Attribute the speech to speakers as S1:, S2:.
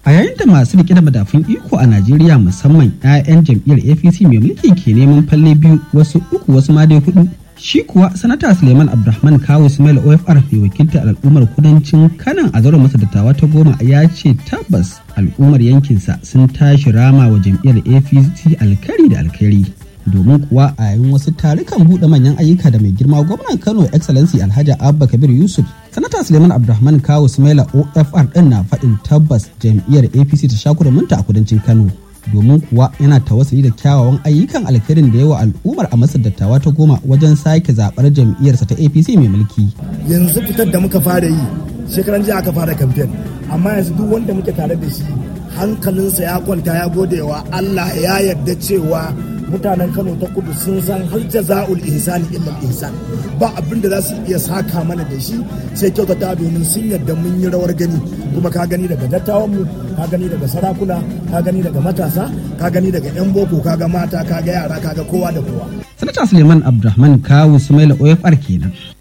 S1: a yayin da masu rike da madafun iko a najeriya musamman 'ya'yan jam'iyyar apc mai mulki ke neman falle biyu wasu uku wasu ma dai hudu shi kuwa sanata suleiman abdulrahman kawo ismail ofr mai wakilta al'ummar kudancin kanan a zauren masa dattawa ta goma ya ce tabbas al'ummar yankinsa sun tashi rama wa jam'iyyar apc alkari da alkhairi domin kuwa a yayin wasu tarukan buɗe manyan ayyuka da mai girma gwamnan kano excellency alhaji abba kabir yusuf sanata suleiman abdulrahman kawo sumaila ofr din na faɗin tabbas jam'iyyar apc ta sha kurumunta a kudancin kano domin kuwa yana tawassuli da kyawawan ayyukan alkhairin da yawa al'ummar a masar dattawa ta goma wajen sake zaɓar jam'iyyarsa ta apc mai mulki
S2: yanzu fitar da muka fara yi shekaran jiya aka fara kamfen amma yanzu duk wanda muke tare da shi hankalinsa ya kwanta ya gode wa allah ya yarda cewa mutanen kano ta kudu sun san har jaza'ul ihsani illa ihsan ba abin da za su iya saka mana da shi sai kyautata domin sun yadda mun yi rawar gani kuma ka gani daga dattawan mu ka gani daga sarakuna ka gani daga matasa ka gani daga yan boko ka ga mata ka ga yara ka ga kowa da kowa
S1: sanata suleiman abdulrahman kawu sumaila ofr kenan